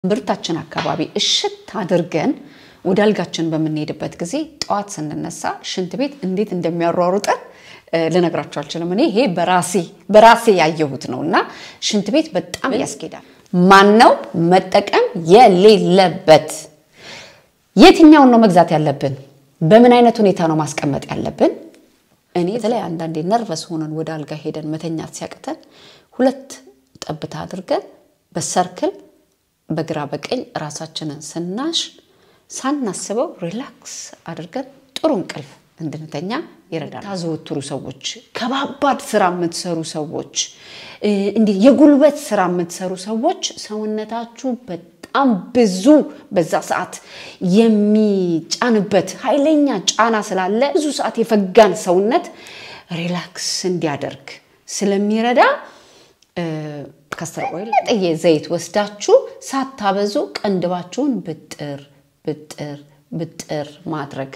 ብርታችን አካባቢ እሽት አድርገን ወደ አልጋችን በምንሄድበት ጊዜ ጠዋት ስንነሳ ሽንት ቤት እንዴት እንደሚያሯሩጠን ልነግራቸው አልችልም። እኔ ይሄ በራሴ በራሴ ያየሁት ነው እና ሽንት ቤት በጣም ያስኬዳል። ማነው መጠቀም የሌለበት? የትኛውን ነው መግዛት ያለብን? በምን አይነት ሁኔታ ነው ማስቀመጥ ያለብን? እኔ በተለይ አንዳንዴ ነርቨስ ሆነን ወደ አልጋ ሄደን መተኛት ሲያቅተን ሁለት ጠብታ አድርገን በሰርክል በግራ በቀኝ ራሳችንን ስናሽ ሳናስበው ሪላክስ አድርገን ጥሩ እንቅልፍ እንድንተኛ ይረዳል። ታዘወትሩ ሰዎች፣ ከባባድ ስራ የምትሰሩ ሰዎች፣ እንዲህ የጉልበት ስራ የምትሰሩ ሰዎች ሰውነታችሁ በጣም ብዙ በዛ ሰዓት የሚጫንበት ኃይለኛ ጫና ስላለ ብዙ ሰዓት የፈጋን ሰውነት ሪላክስ እንዲያደርግ ስለሚረዳ ካስተር ኦይል ጥዬ ዘይት ወስዳችሁ ሳታበዙ ቀንድባችሁን ብጥር ብጥር ብጥር ማድረግ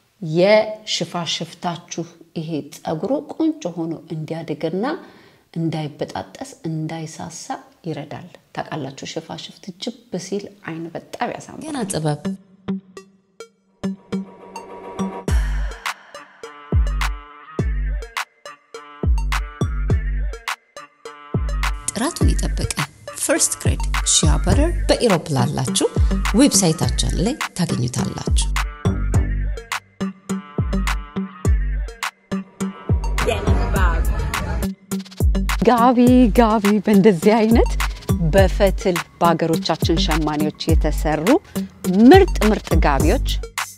የሽፋሽፍታችሁ ይሄ ፀጉሩ ቆንጆ ሆኖ እንዲያድግና እንዳይበጣጠስ እንዳይሳሳ ይረዳል። ታውቃላችሁ፣ ሽፋሽፍት ጅብ ሲል አይን በጣም ያሳምራል። ገና ጥበብ ጥራቱን የጠበቀ ፈርስት ግሬድ ሺያ በረር በኢሮፕ ላላችሁ ዌብሳይታችን ላይ ታገኙታላችሁ። ጋቢ ጋቢ በእንደዚህ አይነት በፈትል በሀገሮቻችን ሸማኔዎች የተሰሩ ምርጥ ምርጥ ጋቢዎች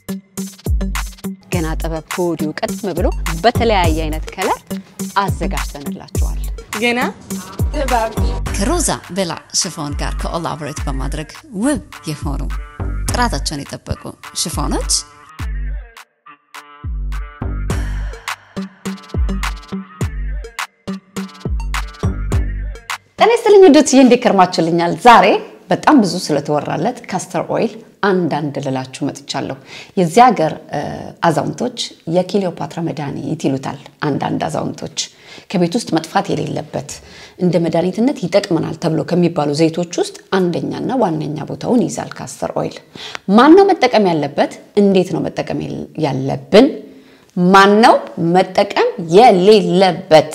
ገና ጥበብ ከወዲሁ ቀድም ብሎ በተለያየ አይነት ከለር አዘጋጅተንላችኋል። ገና ጥበብ ከሮዛ ቬላ ሽፎን ጋር ኮላቦሬት በማድረግ ውብ የሆኑ ጥራታቸውን የጠበቁ ሽፎኖች ጤና ይስጥልኝ ውዶችዬ፣ እንዴት ከርማችሁልኛል? ዛሬ በጣም ብዙ ስለተወራለት ካስተር ኦይል አንዳንድ ልላችሁ መጥቻለሁ። የዚህ ሀገር አዛውንቶች የክሊዮፓትራ መድኃኒት ይሉታል። አንዳንድ አዛውንቶች ከቤት ውስጥ መጥፋት የሌለበት እንደ መድኃኒትነት ይጠቅመናል ተብሎ ከሚባሉ ዘይቶች ውስጥ አንደኛና ዋነኛ ቦታውን ይይዛል ካስተር ኦይል። ማን ነው መጠቀም ያለበት? እንዴት ነው መጠቀም ያለብን? ማን ነው መጠቀም የሌለበት?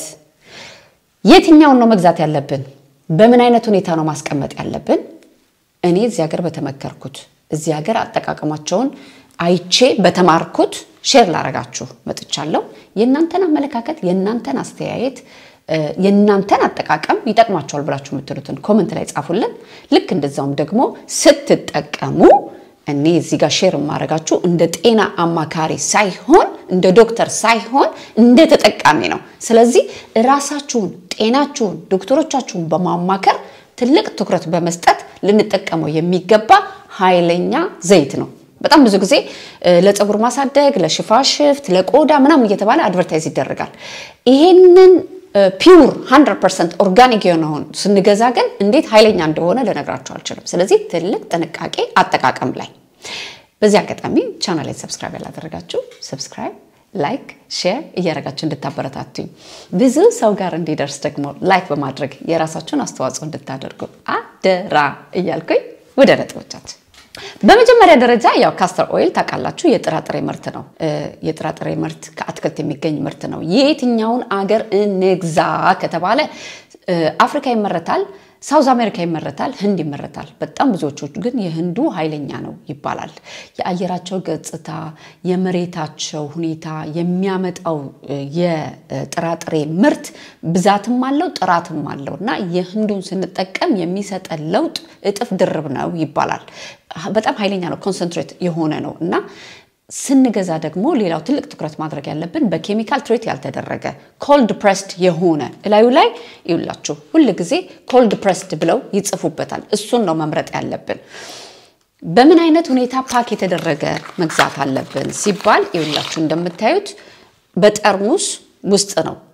የትኛውን ነው መግዛት ያለብን? በምን አይነት ሁኔታ ነው ማስቀመጥ ያለብን? እኔ እዚህ ሀገር በተመከርኩት እዚህ ሀገር አጠቃቀማቸውን አይቼ በተማርኩት ሼር ላረጋችሁ መጥቻለሁ። የእናንተን አመለካከት፣ የእናንተን አስተያየት፣ የእናንተን አጠቃቀም ይጠቅማቸዋል ብላችሁ የምትሉትን ኮመንት ላይ ጻፉልን። ልክ እንደዛውም ደግሞ ስትጠቀሙ እኔ እዚህ ጋር ሼር የማደርጋችሁ እንደ ጤና አማካሪ ሳይሆን እንደ ዶክተር ሳይሆን እንደ ተጠቃሚ ነው። ስለዚህ ራሳችሁን፣ ጤናችሁን፣ ዶክተሮቻችሁን በማማከር ትልቅ ትኩረት በመስጠት ልንጠቀመው የሚገባ ኃይለኛ ዘይት ነው። በጣም ብዙ ጊዜ ለፀጉር ማሳደግ፣ ለሽፋሽፍት፣ ለቆዳ ምናምን እየተባለ አድቨርታይዝ ይደረጋል። ይሄንን ፒውር 100 ፐርሰንት ኦርጋኒክ የሆነውን ስንገዛ ግን እንዴት ኃይለኛ እንደሆነ ልነግራችሁ አልችልም። ስለዚህ ትልቅ ጥንቃቄ አጠቃቀም ላይ። በዚህ አጋጣሚ ቻናል ላይ ሰብስክራይብ ያላደረጋችሁ ሰብስክራይብ፣ ላይክ፣ ሼር እያደረጋችሁ እንድታበረታቱኝ ብዙ ሰው ጋር እንዲደርስ ደግሞ ላይክ በማድረግ የራሳችሁን አስተዋጽኦ እንድታደርጉ አደራ እያልኩኝ ወደ ነጥቦቻችን በመጀመሪያ ደረጃ ያው ካስተር ኦይል ታውቃላችሁ የጥራጥሬ ምርት ነው። የጥራጥሬ ምርት ከአትክልት የሚገኝ ምርት ነው። የየትኛውን አገር እንግዛ ከተባለ አፍሪካ ይመረታል፣ ሳውዝ አሜሪካ ይመረታል፣ ህንድ ይመረታል። በጣም ብዙዎቹ ግን የህንዱ ኃይለኛ ነው ይባላል። የአየራቸው ገጽታ፣ የመሬታቸው ሁኔታ የሚያመጣው የጥራጥሬ ምርት ብዛትም አለው ጥራትም አለው እና የህንዱን ስንጠቀም የሚሰጠን ለውጥ እጥፍ ድርብ ነው ይባላል። በጣም ኃይለኛ ነው፣ ኮንሰንትሬት የሆነ ነው እና ስንገዛ ደግሞ ሌላው ትልቅ ትኩረት ማድረግ ያለብን በኬሚካል ትሬት ያልተደረገ ኮልድ ፕሬስድ የሆነ እላዩ ላይ ይውላችሁ ሁል ጊዜ ኮልድ ፕሬስድ ብለው ይጽፉበታል። እሱን ነው መምረጥ ያለብን። በምን አይነት ሁኔታ ፓክ የተደረገ መግዛት አለብን ሲባል ይውላችሁ እንደምታዩት በጠርሙስ ውስጥ ነው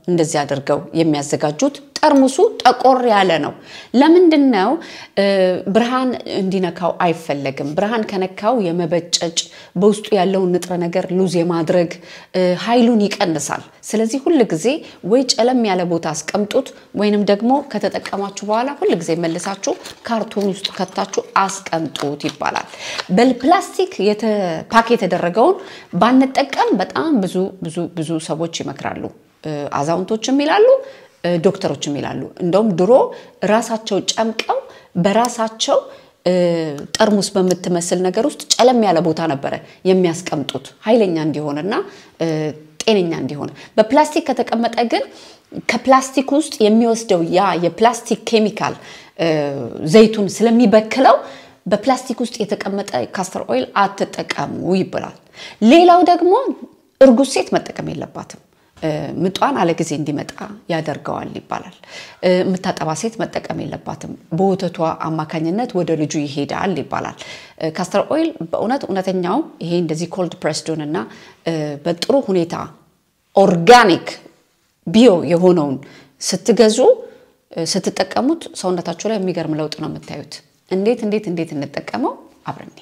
እንደዚህ አድርገው የሚያዘጋጁት። ጠርሙሱ ጠቆር ያለ ነው። ለምንድን ነው? ብርሃን እንዲነካው አይፈለግም። ብርሃን ከነካው የመበጨጭ በውስጡ ያለውን ንጥረ ነገር ሉዝ የማድረግ ኃይሉን ይቀንሳል። ስለዚህ ሁል ጊዜ ወይ ጨለም ያለ ቦታ አስቀምጡት፣ ወይንም ደግሞ ከተጠቀማችሁ በኋላ ሁል ጊዜ መልሳችሁ ካርቶን ውስጥ ከታችሁ አስቀምጡት ይባላል። በፕላስቲክ ፓክ የተደረገውን ባንጠቀም በጣም ብዙ ብዙ ብዙ ሰዎች ይመክራሉ። አዛውንቶችም ይላሉ ዶክተሮችም ይላሉ። እንደውም ድሮ ራሳቸው ጨምቀው በራሳቸው ጠርሙስ በምትመስል ነገር ውስጥ ጨለም ያለ ቦታ ነበረ የሚያስቀምጡት ኃይለኛ እንዲሆንና ጤነኛ እንዲሆን። በፕላስቲክ ከተቀመጠ ግን ከፕላስቲክ ውስጥ የሚወስደው ያ የፕላስቲክ ኬሚካል ዘይቱን ስለሚበክለው በፕላስቲክ ውስጥ የተቀመጠ ካስተር ኦይል አትጠቀሙ ይባላል። ሌላው ደግሞ እርጉዝ ሴት መጠቀም የለባትም። ምጧን አለ ጊዜ እንዲመጣ ያደርገዋል ይባላል። የምታጠባ ሴት መጠቀም የለባትም። በወተቷ አማካኝነት ወደ ልጁ ይሄዳል ይባላል። ካስተር ኦይል በእውነት እውነተኛው ይሄ እንደዚህ ኮልድ ፕሬስዱን እና በጥሩ ሁኔታ ኦርጋኒክ ቢዮ የሆነውን ስትገዙ ስትጠቀሙት ሰውነታችሁ ላይ የሚገርም ለውጥ ነው የምታዩት። እንዴት እንዴት እንዴት እንጠቀመው አብረኔ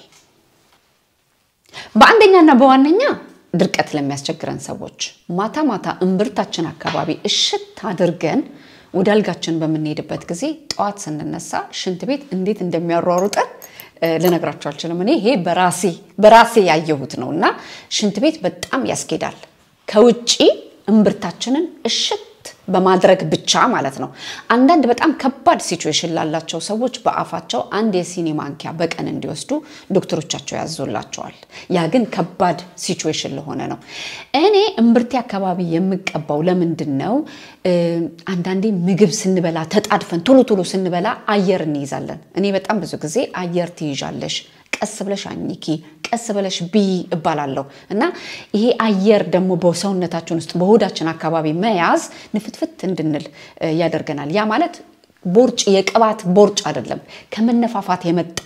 በአንደኛና በዋነኛ ድርቀት ለሚያስቸግረን ሰዎች ማታ ማታ እምብርታችን አካባቢ እሽት አድርገን ወደ አልጋችን በምንሄድበት ጊዜ ጠዋት ስንነሳ ሽንት ቤት እንዴት እንደሚያሯሩጠን ልነግራቸው አልችልም። እኔ ይሄ በራሴ በራሴ ያየሁት ነው እና ሽንት ቤት በጣም ያስኬዳል። ከውጪ እምብርታችንን እሽት በማድረግ ብቻ ማለት ነው። አንዳንድ በጣም ከባድ ሲቹዌሽን ላላቸው ሰዎች በአፋቸው አንድ የሲኒ ማንኪያ በቀን እንዲወስዱ ዶክተሮቻቸው ያዞላቸዋል። ያ ግን ከባድ ሲቹዌሽን ለሆነ ነው። እኔ እምብርቴ አካባቢ የምቀባው ለምንድን ነው? አንዳንዴ ምግብ ስንበላ ተጣድፈን ቶሎ ቶሎ ስንበላ አየር እንይዛለን። እኔ በጣም ብዙ ጊዜ አየር ትይዣለሽ ቀስ ብለሽ አኝኪ፣ ቀስ ብለሽ ብይ እባላለሁ እና ይሄ አየር ደግሞ በሰውነታችን ውስጥ በሆዳችን አካባቢ መያዝ ንፍትፍት እንድንል ያደርገናል። ያ ማለት ቦርጭ የቅባት ቦርጭ አይደለም፣ ከመነፋፋት የመጣ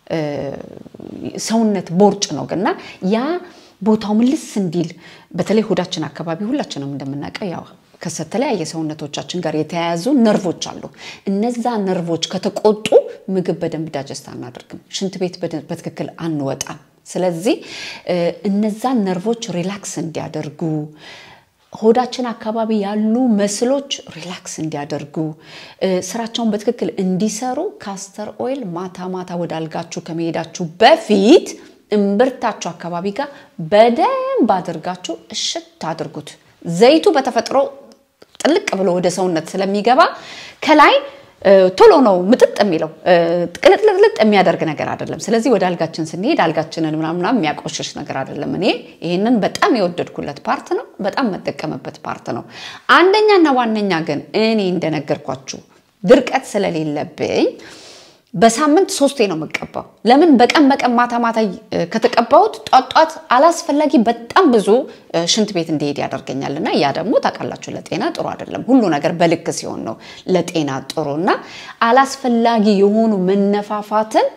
ሰውነት ቦርጭ ነው እና ያ ቦታው ምልስ እንዲል በተለይ ሆዳችን አካባቢ ሁላችንም እንደምናውቀው ያው ከተለያየ ሰውነቶቻችን ጋር የተያያዙ ነርቮች አሉ። እነዛ ነርቮች ከተቆጡ ምግብ በደንብ ዳጀስት አናደርግም፣ ሽንት ቤት በትክክል አንወጣም። ስለዚህ እነዛን ነርቮች ሪላክስ እንዲያደርጉ ሆዳችን አካባቢ ያሉ መስሎች ሪላክስ እንዲያደርጉ ስራቸውን በትክክል እንዲሰሩ ካስተር ኦይል ማታ ማታ ወደ አልጋችሁ ከመሄዳችሁ በፊት እምብርታችሁ አካባቢ ጋር በደንብ አድርጋችሁ እሽት አድርጉት። ዘይቱ በተፈጥሮ ጥልቅ ብሎ ወደ ሰውነት ስለሚገባ ከላይ ቶሎ ነው ምጥጥ የሚለው ቅልጥልጥልጥ የሚያደርግ ነገር አይደለም። ስለዚህ ወደ አልጋችን ስንሄድ አልጋችንን ምናምና የሚያቆሽሽ ነገር አይደለም። እኔ ይህንን በጣም የወደድኩለት ፓርት ነው። በጣም መጠቀምበት ፓርት ነው። አንደኛና ዋነኛ ግን እኔ እንደነገርኳችሁ ድርቀት ስለሌለብኝ በሳምንት ሶስቴ ነው የምቀባው። ለምን በቀን በቀን ማታ ማታ ከተቀባሁት ጧት ጧት አላስፈላጊ በጣም ብዙ ሽንት ቤት እንዲሄድ ያደርገኛል እና ያ ደግሞ ታውቃላችሁ ለጤና ጥሩ አይደለም። ሁሉ ነገር በልክ ሲሆን ነው ለጤና ጥሩ እና አላስፈላጊ የሆኑ መነፋፋትን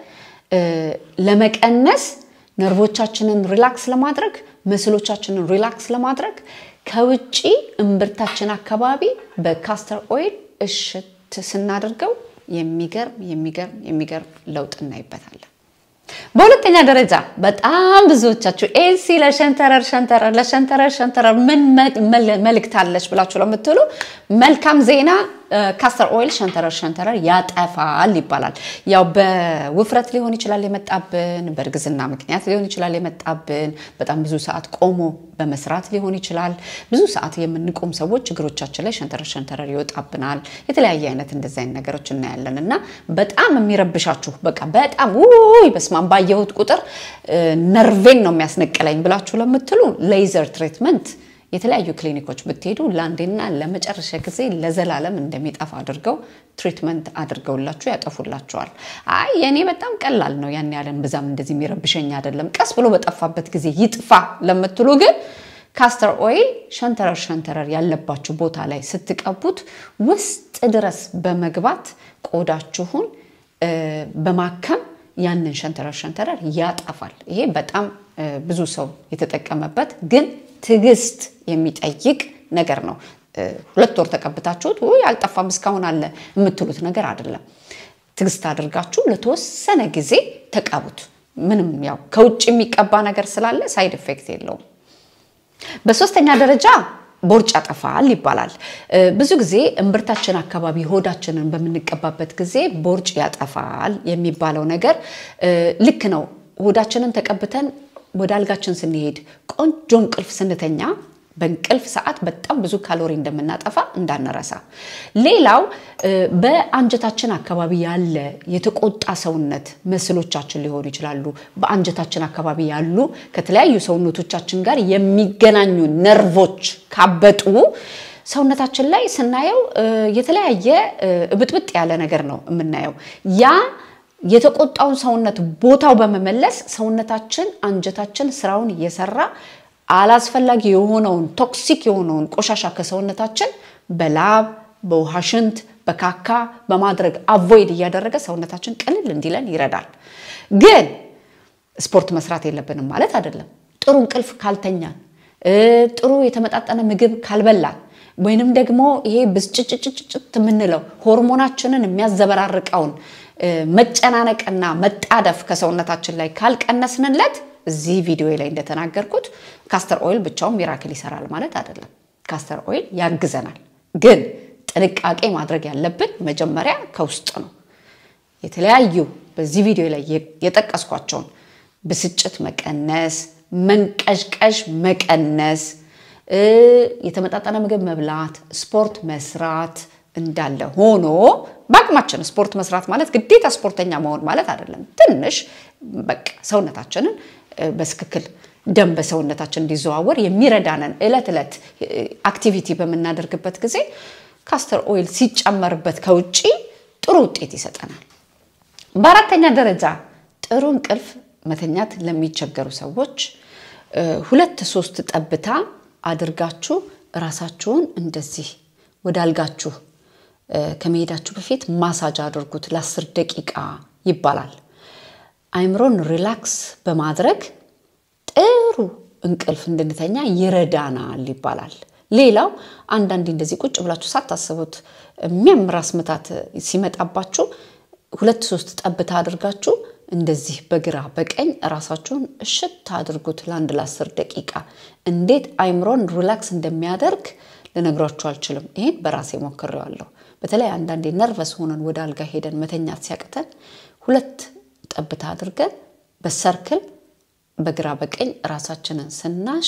ለመቀነስ ነርቮቻችንን ሪላክስ ለማድረግ መስሎቻችንን ሪላክስ ለማድረግ ከውጪ እምብርታችን አካባቢ በካስተር ኦይል እሽት ስናደርገው የሚገርም የሚገርም የሚገርም ለውጥ እናይበታለን። በሁለተኛ ደረጃ በጣም ብዙዎቻችሁ ኤሲ ለሸንተረር ሸንተረር ለሸንተረር ሸንተረር ምን መልእክት አለች ብላችሁ ለምትሉ መልካም ዜና ካስተር ኦይል ሸንተረር ሸንተረር ያጠፋል ይባላል። ያው በውፍረት ሊሆን ይችላል የመጣብን፣ በእርግዝና ምክንያት ሊሆን ይችላል የመጣብን፣ በጣም ብዙ ሰዓት ቆሞ በመስራት ሊሆን ይችላል። ብዙ ሰዓት የምንቆም ሰዎች እግሮቻችን ላይ ሸንተረር ሸንተረር ይወጣብናል። የተለያየ አይነት እንደዚ አይነት ነገሮች እናያለን እና በጣም የሚረብሻችሁ በቃ በጣም ውይ በስማም ባየሁት ቁጥር ነርቬን ነው የሚያስነቅለኝ ብላችሁ ለምትሉ ሌዘር ትሪትመንት የተለያዩ ክሊኒኮች ብትሄዱ ለአንዴና ለመጨረሻ ጊዜ ለዘላለም እንደሚጠፋ አድርገው ትሪትመንት አድርገውላችሁ ያጠፉላቸዋል። አይ የእኔ በጣም ቀላል ነው፣ ያን ያለን ብዛም እንደዚህ የሚረብሸኝ አይደለም፣ ቀስ ብሎ በጠፋበት ጊዜ ይጥፋ ለምትሉ ግን ካስተር ኦይል ሸንተረር ሸንተረር ያለባችሁ ቦታ ላይ ስትቀቡት ውስጥ ድረስ በመግባት ቆዳችሁን በማከም ያንን ሸንተረር ሸንተረር ያጠፋል። ይሄ በጣም ብዙ ሰው የተጠቀመበት ግን ትዕግስት የሚጠይቅ ነገር ነው። ሁለት ወር ተቀብታችሁት ውይ አልጠፋም እስካሁን አለ የምትሉት ነገር አይደለም። ትግስት አድርጋችሁ ለተወሰነ ጊዜ ተቀቡት። ምንም ያው ከውጭ የሚቀባ ነገር ስላለ ሳይድ ኢፌክት የለውም። በሶስተኛ ደረጃ ቦርጭ ያጠፋል ይባላል። ብዙ ጊዜ እምብርታችን አካባቢ ሆዳችንን በምንቀባበት ጊዜ ቦርጭ ያጠፋል የሚባለው ነገር ልክ ነው። ሆዳችንን ተቀብተን ወደ አልጋችን ስንሄድ ቆንጆ እንቅልፍ ስንተኛ በእንቅልፍ ሰዓት በጣም ብዙ ካሎሪ እንደምናጠፋ እንዳንረሳ። ሌላው በአንጀታችን አካባቢ ያለ የተቆጣ ሰውነት መስሎቻችን ሊሆኑ ይችላሉ። በአንጀታችን አካባቢ ያሉ ከተለያዩ ሰውነቶቻችን ጋር የሚገናኙ ነርቮች ካበጡ ሰውነታችን ላይ ስናየው የተለያየ እብጥብጥ ያለ ነገር ነው የምናየው ያ የተቆጣውን ሰውነት ቦታው በመመለስ ሰውነታችን አንጀታችን ስራውን እየሰራ አላስፈላጊ የሆነውን ቶክሲክ የሆነውን ቆሻሻ ከሰውነታችን በላብ በውሃ ሽንት በካካ በማድረግ አቮይድ እያደረገ ሰውነታችን ቅልል እንዲለን ይረዳል። ግን ስፖርት መስራት የለብንም ማለት አይደለም። ጥሩ እንቅልፍ ካልተኛን፣ ጥሩ የተመጣጠነ ምግብ ካልበላን ወይንም ደግሞ ይሄ ብስጭጭጭጭት የምንለው ሆርሞናችንን የሚያዘበራርቀውን መጨናነቅና መጣደፍ ከሰውነታችን ላይ ካልቀነስንለት እዚህ ቪዲዮ ላይ እንደተናገርኩት ካስተር ኦይል ብቻውን ሚራክል ይሰራል ማለት አይደለም። ካስተር ኦይል ያግዘናል፣ ግን ጥንቃቄ ማድረግ ያለብን መጀመሪያ ከውስጥ ነው። የተለያዩ በዚህ ቪዲዮ ላይ የጠቀስኳቸውን ብስጭት መቀነስ፣ መንቀዥቀዥ መቀነስ፣ የተመጣጠነ ምግብ መብላት፣ ስፖርት መስራት እንዳለ ሆኖ በአቅማችን ስፖርት መስራት ማለት ግዴታ ስፖርተኛ መሆን ማለት አይደለም። ትንሽ በቃ ሰውነታችንን በትክክል ደም በሰውነታችን እንዲዘዋወር የሚረዳንን እለት ዕለት አክቲቪቲ በምናደርግበት ጊዜ ካስተር ኦይል ሲጨመርበት ከውጭ ጥሩ ውጤት ይሰጠናል። በአራተኛ ደረጃ ጥሩ እንቅልፍ መተኛት ለሚቸገሩ ሰዎች ሁለት ሶስት ጠብታ አድርጋችሁ ራሳችሁን እንደዚህ ወደ አልጋችሁ ከመሄዳችሁ በፊት ማሳጅ አድርጉት ለአስር ደቂቃ ይባላል። አይምሮን ሪላክስ በማድረግ ጥሩ እንቅልፍ እንድንተኛ ይረዳናል ይባላል። ሌላው አንዳንዴ እንደዚህ ቁጭ ብላችሁ ሳታስቡት የሚያምር ራስ ምታት ሲመጣባችሁ ሁለት ሶስት ጠብታ አድርጋችሁ እንደዚህ በግራ በቀኝ ራሳችሁን እሽት አድርጉት ለአንድ ለአስር ደቂቃ። እንዴት አይምሮን ሪላክስ እንደሚያደርግ ልነግራችሁ አልችልም። ይህን በራሴ ሞክሬዋለሁ። በተለይ አንዳንዴ ነርቨስ ሆነን ወደ አልጋ ሄደን መተኛት ሲያቅተን ሁለት ጠብታ አድርገን በሰርክል በግራ በቀኝ ራሳችንን ስናሽ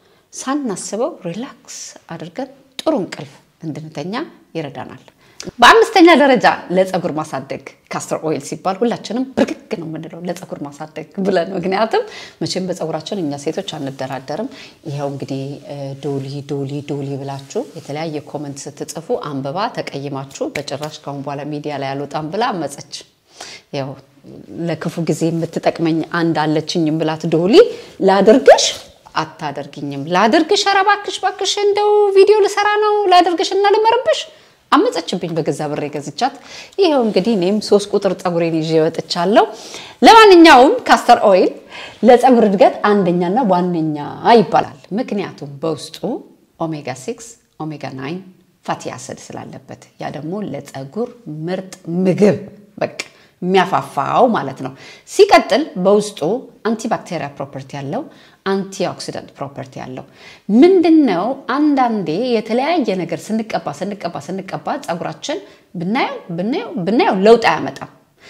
ሳናስበው ሪላክስ አድርገን ጥሩ እንቅልፍ እንድንተኛ ይረዳናል። በአምስተኛ ደረጃ ለፀጉር ማሳደግ ካስተር ኦይል ሲባል ሁላችንም ብርግግ ነው የምንለው ለፀጉር ማሳደግ ብለን። ምክንያቱም መቼም በፀጉራችን እኛ ሴቶች አንደራደርም። ይኸው እንግዲህ ዶሊ ዶሊ ዶሊ ብላችሁ የተለያየ ኮመንት ስትጽፉ አንብባ ተቀይማችሁ በጭራሽ ካሁን በኋላ ሚዲያ ላይ አልወጣም ብላ አመፀች። ያው ለክፉ ጊዜ የምትጠቅመኝ አንድ አለችኝ ብላት ዶሊ ላድርግሽ አታደርግኝም፣ ላድርግሽ፣ ኧረ እባክሽ እባክሽ እንደው ቪዲዮ ልሰራ ነው ላድርግሽ እና ልመርብሽ አመፀችብኝ በገዛ ብሬ ገዝቻት። ይኸው እንግዲህ እኔም ሶስት ቁጥር ፀጉሬን ይዤ ወጥቻለሁ። ለማንኛውም ካስተር ኦይል ለፀጉር እድገት አንደኛና ዋነኛ ይባላል። ምክንያቱም በውስጡ ኦሜጋ ሲክስ ኦሜጋ ናይን ፋቲ አሲድ ስላለበት፣ ያ ደግሞ ለፀጉር ምርጥ ምግብ በቃ የሚያፋፋው ማለት ነው። ሲቀጥል በውስጡ አንቲባክቴሪያ ፕሮፐርቲ ያለው አንቲኦክሲደንት ፕሮፐርቲ ያለው ምንድን ነው? አንዳንዴ የተለያየ ነገር ስንቀባ ስንቀባ ስንቀባ ፀጉራችን ብናየው ብናየው ብናየው ለውጥ አያመጣም።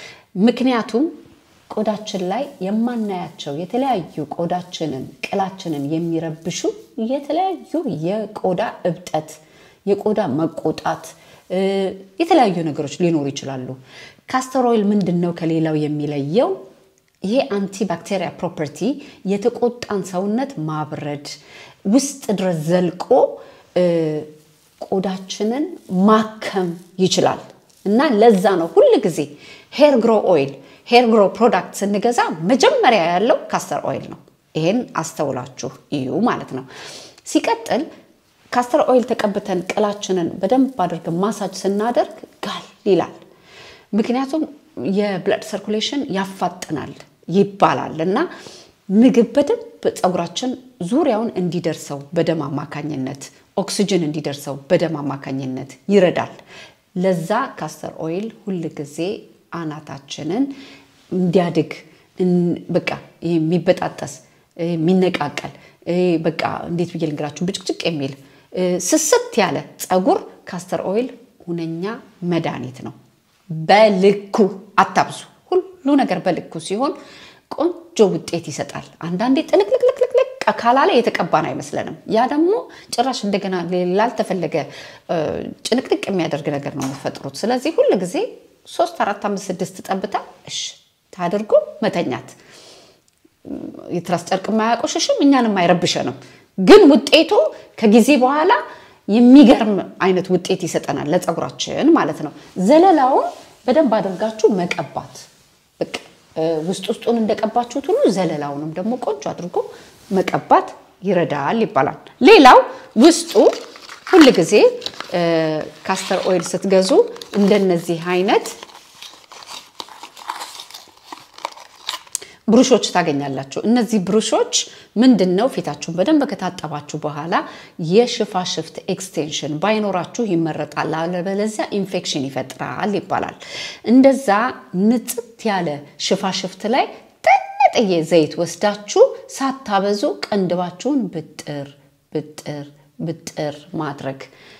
ምክንያቱም ቆዳችን ላይ የማናያቸው የተለያዩ ቆዳችንን ቅላችንን የሚረብሹ የተለያዩ የቆዳ እብጠት፣ የቆዳ መቆጣት የተለያዩ ነገሮች ሊኖሩ ይችላሉ። ካስተር ኦይል ምንድን ነው ከሌላው የሚለየው? ይሄ አንቲባክቴሪያ ፕሮፐርቲ የተቆጣን ሰውነት ማብረድ ውስጥ ድረስ ዘልቆ ቆዳችንን ማከም ይችላል እና ለዛ ነው ሁል ጊዜ ሄር ግሮ ኦይል ሄር ግሮ ፕሮዳክት ስንገዛ መጀመሪያ ያለው ካስተር ኦይል ነው። ይሄን አስተውላችሁ እዩ ማለት ነው። ሲቀጥል ካስተር ኦይል ተቀብተን ቅላችንን በደንብ አድርገን ማሳጅ ስናደርግ ጋል ይላል። ምክንያቱም የብለድ ሰርኩሌሽን ያፋጥናል ይባላል እና ምግብ በደንብ ፀጉራችን ዙሪያውን እንዲደርሰው በደም አማካኝነት ኦክስጅን እንዲደርሰው በደም አማካኝነት ይረዳል። ለዛ ካስተር ኦይል ሁል ጊዜ አናታችንን እንዲያድግ በቃ የሚበጣጠስ የሚነቃቀል በቃ እንዴት ብዬ ልንገራችሁ ብጭቅጭቅ የሚል ስስት ያለ ፀጉር ካስተር ኦይል ሁነኛ መድኃኒት ነው። በልኩ አታብዙ። ሁሉ ነገር በልኩ ሲሆን ቆንጆ ውጤት ይሰጣል። አንዳንዴ ጥልቅልቅልቅልቅ ካላለ የተቀባን አይመስለንም። ያ ደግሞ ጭራሽ እንደገና ላልተፈለገ ጭንቅንቅ የሚያደርግ ነገር ነው የምትፈጥሩት። ስለዚህ ሁል ጊዜ ሶስት አራት አምስት ስድስት ጠብታ እሽ ታድርጎ መተኛት የትራስ ጨርቅ የማያቆሽሽም እኛንም አይረብሸንም። ግን ውጤቱ ከጊዜ በኋላ የሚገርም አይነት ውጤት ይሰጠናል ለፀጉራችን ማለት ነው። ዘለላውን በደንብ አድርጋችሁ መቀባት በቃ ውስጥ ውስጡን እንደቀባችሁት ሁሉ ዘለላውንም ደግሞ ቆንጆ አድርጎ መቀባት ይረዳል ይባላል። ሌላው ውስጡ ሁል ጊዜ ካስተር ኦይል ስትገዙ እንደነዚህ አይነት ብሩሾች ታገኛላችሁ። እነዚህ ብሩሾች ምንድን ነው? ፊታችሁን በደንብ ከታጠባችሁ በኋላ የሽፋሽፍት ኤክስቴንሽን ባይኖራችሁ ይመረጣል። አለበለዚያ ኢንፌክሽን ይፈጥራል ይባላል። እንደዛ ንጽት ያለ ሽፋሽፍት ላይ ጥንጥዬ ዘይት ወስዳችሁ ሳታበዙ ቀንድባችሁን ብጥር ብጥር ብጥር ማድረግ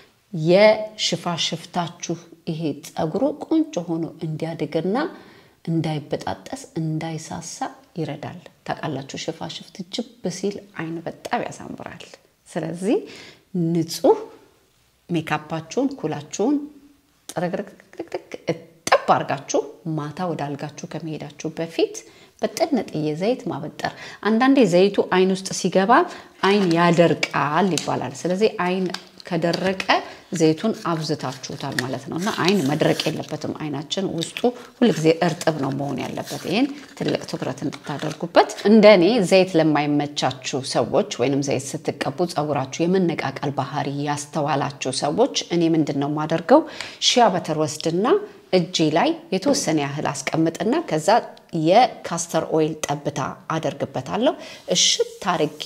የሽፋሽፍታችሁ ይሄ ፀጉሩ ቆንጆ ሆኖ እንዲያድግና እንዳይበጣጠስ እንዳይሳሳ ይረዳል። ታውቃላችሁ፣ ሽፋሽፍት ጅብ ሲል አይን በጣም ያሳምራል። ስለዚህ ንጹህ ሜካፓችሁን ኩላችሁን ጥርግርግርግርግ እጥብ አድርጋችሁ ማታ ወደ አልጋችሁ ከመሄዳችሁ በፊት በጥንጥዬ ዘይት ማበጠር። አንዳንዴ ዘይቱ አይን ውስጥ ሲገባ አይን ያደርቃል ይባላል። ስለዚህ አይን ከደረቀ ዘይቱን አብዝታችሁታል ማለት ነው እና አይን መድረቅ የለበትም። አይናችን ውስጡ ሁልጊዜ እርጥብ ነው መሆን ያለበት። ይህን ትልቅ ትኩረት እንድታደርጉበት። እንደ እኔ ዘይት ለማይመቻችሁ ሰዎች ወይንም ዘይት ስትቀቡ ፀጉራችሁ የመነቃቀል ባህሪ ያስተዋላችሁ ሰዎች እኔ ምንድን ነው የማደርገው ሺያ በተር ወስድና እጄ ላይ የተወሰነ ያህል አስቀምጥና ከዛ የካስተር ኦይል ጠብታ አደርግበታለሁ። እሽት አርጌ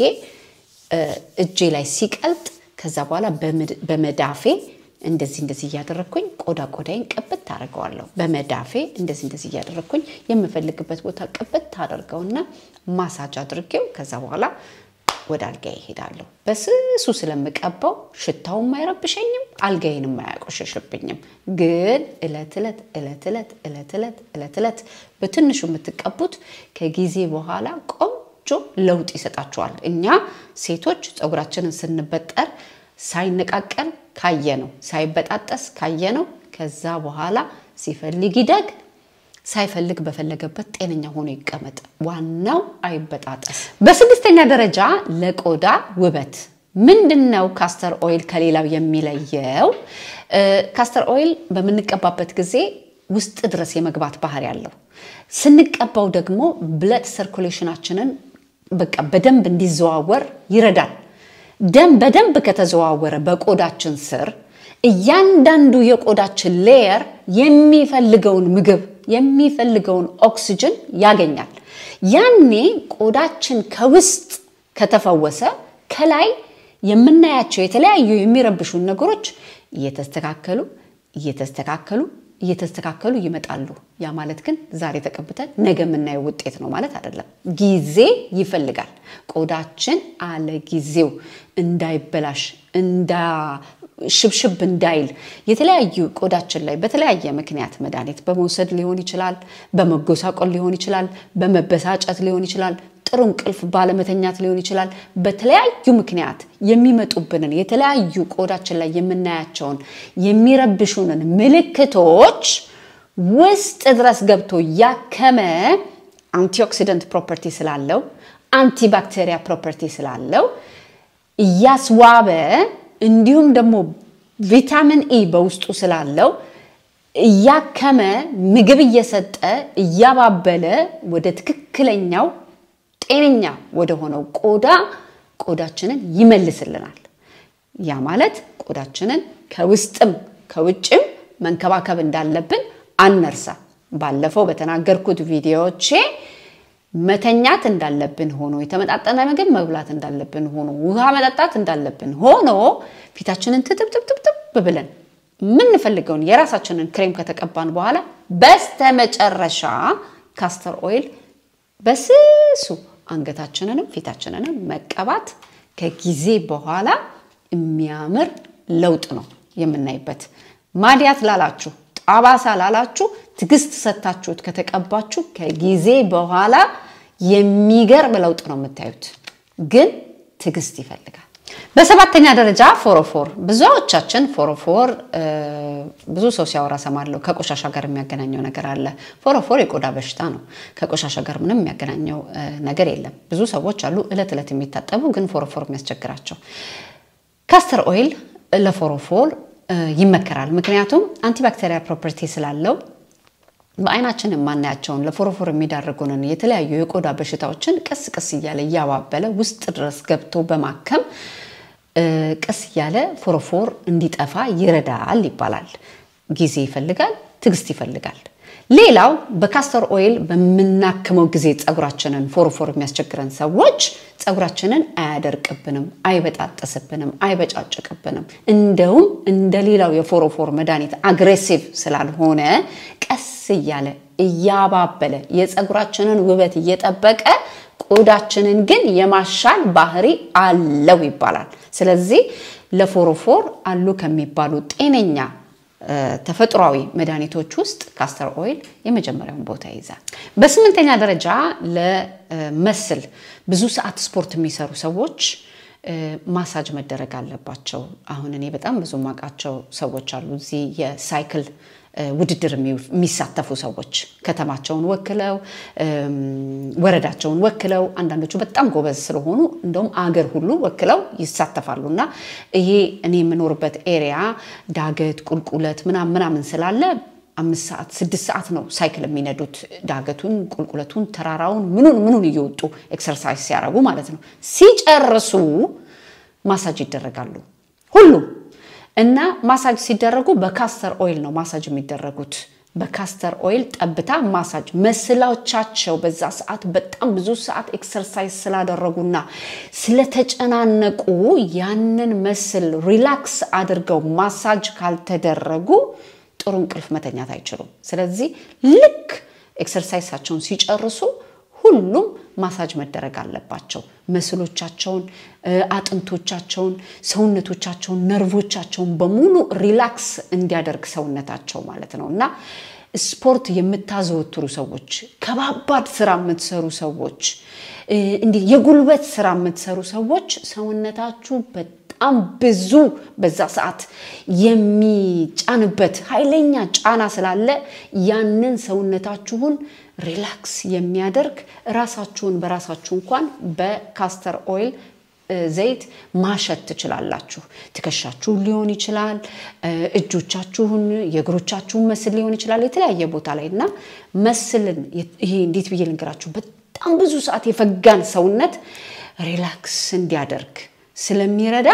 እጄ ላይ ሲቀልጥ ከዛ በኋላ በመዳፌ እንደዚህ እንደዚህ እያደረግኩኝ ቆዳ ቆዳይን ቅብት ታደርገዋለሁ። በመዳፌ እንደዚህ እንደዚህ እያደረግኩኝ የምፈልግበት ቦታ ቅብት አደርገውና ማሳጅ አድርጌው ከዛ በኋላ ወደ አልጋ ይሄዳለሁ። በስሱ ስለምቀባው ሽታውም አይረብሸኝም፣ አልጋዬንም አያቆሸሽብኝም። ግን እለት እለት እለት እለት እለት እለት እለት እለት በትንሹ የምትቀቡት ከጊዜ በኋላ ቆንጆ ለውጥ ይሰጣችኋል። እኛ ሴቶች ፀጉራችንን ስንበጠር ሳይነቃቀል ካየ ነው፣ ሳይበጣጠስ ካየ ነው። ከዛ በኋላ ሲፈልግ ይደግ ሳይፈልግ በፈለገበት ጤነኛ ሆኖ ይቀመጥ። ዋናው አይበጣጠስ። በስድስተኛ ደረጃ ለቆዳ ውበት ምንድን ነው ካስተር ኦይል ከሌላው የሚለየው? ካስተር ኦይል በምንቀባበት ጊዜ ውስጥ ድረስ የመግባት ባህሪ ያለው፣ ስንቀባው ደግሞ ብለድ ሰርኩሌሽናችንን በቃ በደንብ እንዲዘዋወር ይረዳል። ደም በደንብ ከተዘዋወረ በቆዳችን ስር እያንዳንዱ የቆዳችን ሌየር የሚፈልገውን ምግብ የሚፈልገውን ኦክስጅን ያገኛል። ያኔ ቆዳችን ከውስጥ ከተፈወሰ ከላይ የምናያቸው የተለያዩ የሚረብሹን ነገሮች እየተስተካከሉ እየተስተካከሉ እየተስተካከሉ ይመጣሉ። ያ ማለት ግን ዛሬ ተቀብተን ነገ የምናየው ውጤት ነው ማለት አይደለም። ጊዜ ይፈልጋል። ቆዳችን አለ ጊዜው እንዳይበላሽ እንዳ ሽብሽብ እንዳይል የተለያዩ ቆዳችን ላይ በተለያየ ምክንያት መድኃኒት በመውሰድ ሊሆን ይችላል፣ በመጎሳቆል ሊሆን ይችላል፣ በመበሳጨት ሊሆን ይችላል፣ ጥሩ እንቅልፍ ባለመተኛት ሊሆን ይችላል። በተለያዩ ምክንያት የሚመጡብንን የተለያዩ ቆዳችን ላይ የምናያቸውን የሚረብሹንን ምልክቶች ውስጥ ድረስ ገብቶ ያከመ አንቲኦክሲደንት ፕሮፐርቲ ስላለው አንቲባክቴሪያ ፕሮፐርቲ ስላለው እያስዋበ እንዲሁም ደግሞ ቪታሚን ኢ በውስጡ ስላለው እያከመ ምግብ እየሰጠ እያባበለ ወደ ትክክለኛው ጤነኛ ወደ ሆነው ቆዳ ቆዳችንን ይመልስልናል። ያ ማለት ቆዳችንን ከውስጥም ከውጭም መንከባከብ እንዳለብን አነርሳ። ባለፈው በተናገርኩት ቪዲዮዎቼ መተኛት እንዳለብን ሆኖ የተመጣጠነ ምግብ መብላት እንዳለብን ሆኖ ውሃ መጠጣት እንዳለብን ሆኖ ፊታችንን ትጥብጥብጥብ ብለን የምንፈልገውን የራሳችንን ክሬም ከተቀባን በኋላ በስተመጨረሻ ካስተር ኦይል በስሱ አንገታችንንም ፊታችንንም መቀባት ከጊዜ በኋላ የሚያምር ለውጥ ነው የምናይበት። ማዲያት ላላችሁ፣ ጠባሳ ላላችሁ ትዕግስት ሰጥታችሁት ከተቀባችሁ ከጊዜ በኋላ የሚገርም ለውጥ ነው የምታዩት። ግን ትዕግስት ይፈልጋል። በሰባተኛ ደረጃ ፎሮፎር። ብዙዎቻችን ፎሮፎር ብዙ ሰው ሲያወራ ሰማለሁ። ከቆሻሻ ጋር የሚያገናኘው ነገር አለ። ፎሮፎር የቆዳ በሽታ ነው። ከቆሻሻ ጋር ምንም የሚያገናኘው ነገር የለም። ብዙ ሰዎች አሉ እለት እለት የሚታጠቡ ግን ፎሮፎር የሚያስቸግራቸው። ካስተር ኦይል ለፎሮፎር ይመከራል። ምክንያቱም አንቲባክቴሪያ ፕሮፐርቲ ስላለው በአይናችን የማናያቸውን ለፎሮፎር የሚዳርጉንን የተለያዩ የቆዳ በሽታዎችን ቀስ ቀስ እያለ እያባበለ ውስጥ ድረስ ገብቶ በማከም ቀስ እያለ ፎሮፎር እንዲጠፋ ይረዳል ይባላል። ጊዜ ይፈልጋል፣ ትዕግስት ይፈልጋል። ሌላው በካስተር ኦይል በምናክመው ጊዜ ፀጉራችንን ፎሮፎር የሚያስቸግረን ሰዎች ፀጉራችንን አያደርቅብንም፣ አይበጣጠስብንም፣ አይበጫጭቅብንም። እንደውም እንደ ሌላው የፎሮፎር መድኃኒት አግሬሲቭ ስላልሆነ ቀስ እያለ እያባበለ የፀጉራችንን ውበት እየጠበቀ ቆዳችንን ግን የማሻል ባህሪ አለው ይባላል። ስለዚህ ለፎሮፎር አሉ ከሚባሉ ጤነኛ ተፈጥሯዊ መድኃኒቶች ውስጥ ካስተር ኦይል የመጀመሪያውን ቦታ ይይዛል። በስምንተኛ ደረጃ ለመስል ብዙ ሰዓት ስፖርት የሚሰሩ ሰዎች ማሳጅ መደረግ አለባቸው። አሁን እኔ በጣም ብዙ ማውቃቸው ሰዎች አሉ እዚህ የሳይክል ውድድር የሚሳተፉ ሰዎች ከተማቸውን ወክለው ወረዳቸውን ወክለው አንዳንዶቹ በጣም ጎበዝ ስለሆኑ እንደውም አገር ሁሉ ወክለው ይሳተፋሉ። እና ይሄ እኔ የምኖርበት ኤሪያ ዳገት፣ ቁልቁለት ምናምን ምናምን ስላለ አምስት ሰዓት ስድስት ሰዓት ነው ሳይክል የሚነዱት ዳገቱን፣ ቁልቁለቱን፣ ተራራውን ምኑን ምኑን እየወጡ ኤክሰርሳይዝ ሲያደርጉ ማለት ነው። ሲጨርሱ ማሳጅ ይደረጋሉ ሁሉም እና ማሳጅ ሲደረጉ በካስተር ኦይል ነው ማሳጅ የሚደረጉት። በካስተር ኦይል ጠብታ ማሳጅ መስላዎቻቸው በዛ ሰዓት በጣም ብዙ ሰዓት ኤክሰርሳይዝ ስላደረጉና ስለተጨናነቁ ያንን መስል ሪላክስ አድርገው ማሳጅ ካልተደረጉ ጥሩ እንቅልፍ መተኛት አይችሉም። ስለዚህ ልክ ኤክሰርሳይሳቸውን ሲጨርሱ ሁሉም ማሳጅ መደረግ አለባቸው። መስሎቻቸውን፣ አጥንቶቻቸውን፣ ሰውነቶቻቸውን፣ ነርቮቻቸውን በሙሉ ሪላክስ እንዲያደርግ ሰውነታቸው ማለት ነው እና ስፖርት የምታዘወትሩ ሰዎች፣ ከባባድ ስራ የምትሰሩ ሰዎች፣ እንዲህ የጉልበት ስራ የምትሰሩ ሰዎች ሰውነታችሁ በጣም ብዙ በዛ ሰዓት የሚጫንበት ኃይለኛ ጫና ስላለ ያንን ሰውነታችሁን ሪላክስ የሚያደርግ ራሳችሁን በራሳችሁ እንኳን በካስተር ኦይል ዘይት ማሸት ትችላላችሁ። ትከሻችሁን ሊሆን ይችላል፣ እጆቻችሁን፣ የእግሮቻችሁን መስል ሊሆን ይችላል፣ የተለያየ ቦታ ላይ እና መስልን ይሄ እንዴት ብዬ ልንገራችሁ፣ በጣም ብዙ ሰዓት የፈጋን ሰውነት ሪላክስ እንዲያደርግ ስለሚረዳ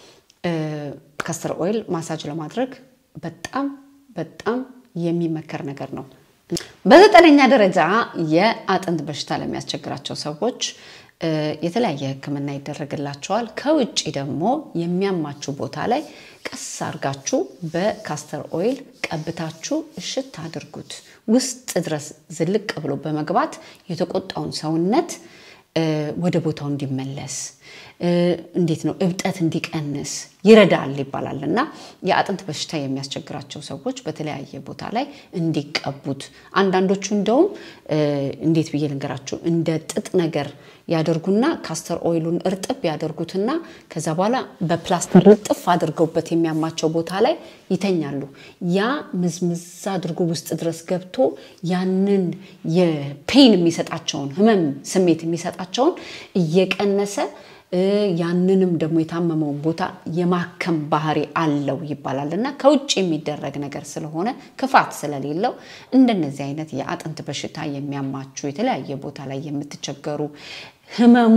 ካስተር ኦይል ማሳጅ ለማድረግ በጣም በጣም የሚመከር ነገር ነው። በዘጠነኛ ደረጃ የአጥንት በሽታ ለሚያስቸግራቸው ሰዎች የተለያየ ሕክምና ይደረግላቸዋል። ከውጭ ደግሞ የሚያማችሁ ቦታ ላይ ቀስ አድርጋችሁ በካስተር ኦይል ቀብታችሁ እሽት አድርጉት። ውስጥ ድረስ ዝልቅ ብሎ በመግባት የተቆጣውን ሰውነት ወደ ቦታው እንዲመለስ እንዴት ነው እብጠት እንዲቀንስ ይረዳል ይባላል እና የአጥንት በሽታ የሚያስቸግራቸው ሰዎች በተለያየ ቦታ ላይ እንዲቀቡት አንዳንዶቹ እንደውም እንዴት ብዬ ልንገራችሁ እንደ ጥጥ ነገር ያደርጉና ካስተር ኦይሉን እርጥብ ያደርጉትና ከዛ በኋላ በፕላስተር ልጥፍ አድርገውበት የሚያማቸው ቦታ ላይ ይተኛሉ። ያ ምዝምዝ አድርጎ ውስጥ ድረስ ገብቶ ያንን የፔን የሚሰጣቸውን ህመም ስሜት የሚሰጣቸውን እየቀነሰ ያንንም ደግሞ የታመመውን ቦታ የማከም ባህሪ አለው ይባላል እና ከውጭ የሚደረግ ነገር ስለሆነ ክፋት ስለሌለው እንደነዚህ አይነት የአጥንት በሽታ የሚያማችሁ የተለያየ ቦታ ላይ የምትቸገሩ ህመሙ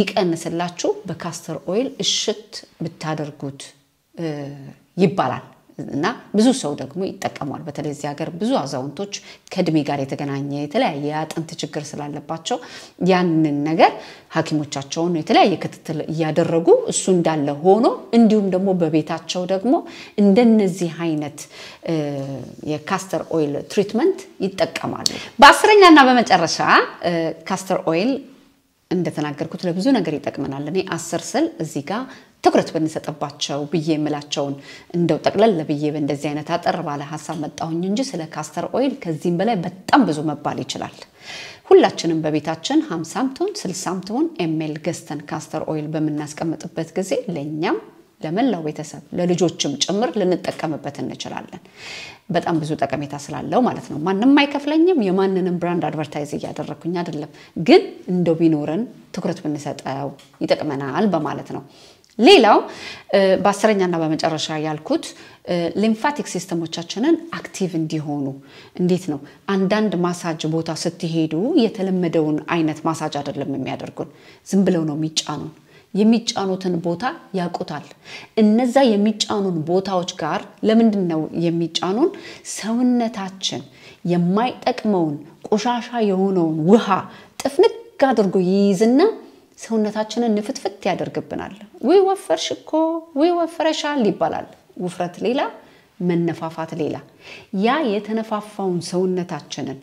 እንዲቀንስላችሁ በካስተር ኦይል እሽት ብታደርጉት ይባላል። እና ብዙ ሰው ደግሞ ይጠቀሟል። በተለይ እዚህ ሀገር ብዙ አዛውንቶች ከእድሜ ጋር የተገናኘ የተለያየ የአጥንት ችግር ስላለባቸው ያንን ነገር ሐኪሞቻቸውን የተለያየ ክትትል እያደረጉ እሱ እንዳለ ሆኖ እንዲሁም ደግሞ በቤታቸው ደግሞ እንደነዚህ አይነት የካስተር ኦይል ትሪትመንት ይጠቀማሉ። በአስረኛና በመጨረሻ ካስተር ኦይል እንደተናገርኩት ለብዙ ነገር ይጠቅመናል። እኔ አስር ስል እዚህ ጋር ትኩረት ብንሰጥባቸው ብዬ የምላቸውን እንደው ጠቅለል ብዬ በእንደዚህ አይነት አጠር ባለ ሀሳብ መጣሁኝ እንጂ ስለ ካስተር ኦይል ከዚህም በላይ በጣም ብዙ መባል ይችላል። ሁላችንም በቤታችን ሀምሳም ትሆን ስልሳም ትሆን ኤሜል ገዝተን ካስተር ኦይል በምናስቀምጥበት ጊዜ ለእኛም ለመላው ቤተሰብ ለልጆችም ጭምር ልንጠቀምበት እንችላለን። በጣም ብዙ ጠቀሜታ ስላለው ማለት ነው። ማንም አይከፍለኝም። የማንንም ብራንድ አድቨርታይዝ እያደረግኩኝ አይደለም። ግን እንደው ቢኖረን ትኩረት ብንሰጠው ይጠቅመናል በማለት ነው። ሌላው በአስረኛና በመጨረሻ ያልኩት ሊምፋቲክ ሲስተሞቻችንን አክቲቭ እንዲሆኑ እንዴት ነው? አንዳንድ ማሳጅ ቦታ ስትሄዱ የተለመደውን አይነት ማሳጅ አይደለም የሚያደርጉን። ዝም ብለው ነው የሚጫኑን። የሚጫኑትን ቦታ ያውቁታል። እነዛ የሚጫኑን ቦታዎች ጋር ለምንድን ነው የሚጫኑን? ሰውነታችን የማይጠቅመውን ቆሻሻ የሆነውን ውሃ ጥፍንግ አድርጎ ይይዝና ሰውነታችንን ንፍትፍት ያደርግብናል። ውይ ወፈርሽ እኮ ውይ ወፍረሻል ይባላል። ውፍረት ሌላ፣ መነፋፋት ሌላ። ያ የተነፋፋውን ሰውነታችንን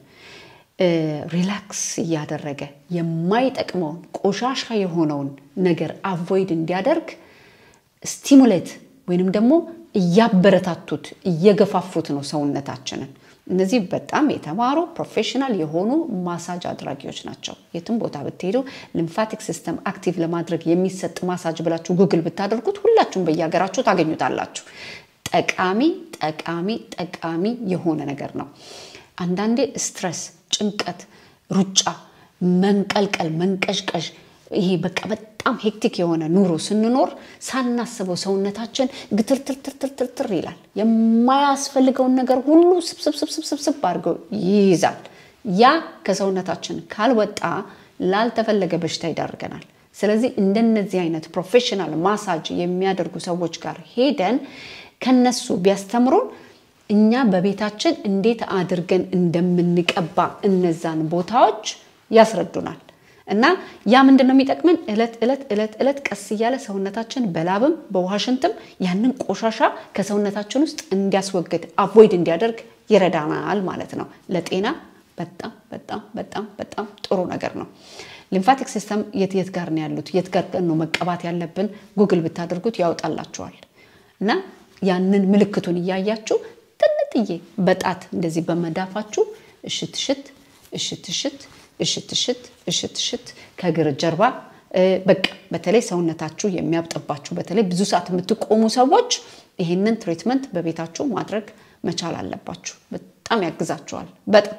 ሪላክስ እያደረገ የማይጠቅመውን ቆሻሻ የሆነውን ነገር አቮይድ እንዲያደርግ ስቲሙሌት ወይንም ደግሞ እያበረታቱት እየገፋፉት ነው ሰውነታችንን። እነዚህ በጣም የተማሩ ፕሮፌሽናል የሆኑ ማሳጅ አድራጊዎች ናቸው። የትም ቦታ ብትሄዱ ሊምፋቲክ ሲስተም አክቲቭ ለማድረግ የሚሰጥ ማሳጅ ብላችሁ ጉግል ብታደርጉት ሁላችሁም በየሀገራችሁ ታገኙታላችሁ። ጠቃሚ ጠቃሚ ጠቃሚ የሆነ ነገር ነው። አንዳንዴ ስትረስ፣ ጭንቀት፣ ሩጫ፣ መንቀልቀል፣ መንቀዥቀዥ ይሄ በቃ በጣም ሄክቲክ የሆነ ኑሮ ስንኖር ሳናስበው ሰውነታችን ግትርትርትርትርትር ይላል። የማያስፈልገውን ነገር ሁሉ ስብስብስብስብስብ አድርገው ይይዛል። ያ ከሰውነታችን ካልወጣ ላልተፈለገ በሽታ ይዳርገናል። ስለዚህ እንደነዚህ አይነት ፕሮፌሽናል ማሳጅ የሚያደርጉ ሰዎች ጋር ሄደን ከነሱ ቢያስተምሩን እኛ በቤታችን እንዴት አድርገን እንደምንቀባ እነዛን ቦታዎች ያስረዱናል። እና ያ ምንድን ነው የሚጠቅመን? እለት እለት እለት እለት ቀስ እያለ ሰውነታችን በላብም በዋሽንትም ያንን ቆሻሻ ከሰውነታችን ውስጥ እንዲያስወግድ አቮይድ እንዲያደርግ ይረዳናል ማለት ነው። ለጤና በጣም በጣም በጣም በጣም ጥሩ ነገር ነው። ሊምፋቲክ ሲስተም የት የት ጋር ነው ያሉት? የት ጋር ነው መቀባት ያለብን? ጉግል ብታደርጉት ያወጣላችኋል። እና ያንን ምልክቱን እያያችሁ ጥንጥዬ በጣት እንደዚህ በመዳፋችሁ እሽት እሽት እሽት እሽት እሽት እሽት እሽት እሽት ከእግር ጀርባ በቃ በተለይ ሰውነታችሁ የሚያብጥባችሁ በተለይ ብዙ ሰዓት የምትቆሙ ሰዎች ይህንን ትሪትመንት በቤታችሁ ማድረግ መቻል አለባችሁ። በጣም ያግዛችኋል። በጣም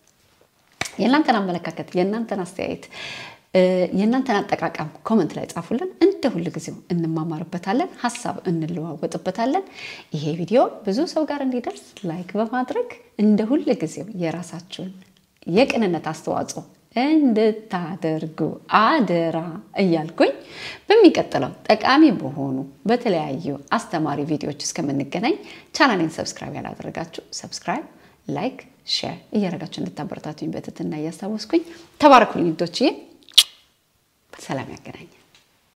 የእናንተን አመለካከት፣ የእናንተን አስተያየት፣ የእናንተን አጠቃቀም ኮመንት ላይ ጻፉልን። እንደ ሁል ጊዜው እንማማርበታለን፣ ሀሳብ እንለዋወጥበታለን። ይሄ ቪዲዮ ብዙ ሰው ጋር እንዲደርስ ላይክ በማድረግ እንደ ሁል ጊዜው የራሳችሁን የቅንነት አስተዋጽኦ እንድታደርጉ አደራ እያልኩኝ በሚቀጥለው ጠቃሚ በሆኑ በተለያዩ አስተማሪ ቪዲዮዎች እስከምንገናኝ ቻናሌን ሰብስክራይብ ያላደረጋችሁ ሰብስክራይብ፣ ላይክ፣ ሼር እያደረጋችሁ እንድታበረታቱኝ በትህትና እያስታወስኩኝ ተባረኩልኝ። ዶችዬ ሰላም ያገናኛል።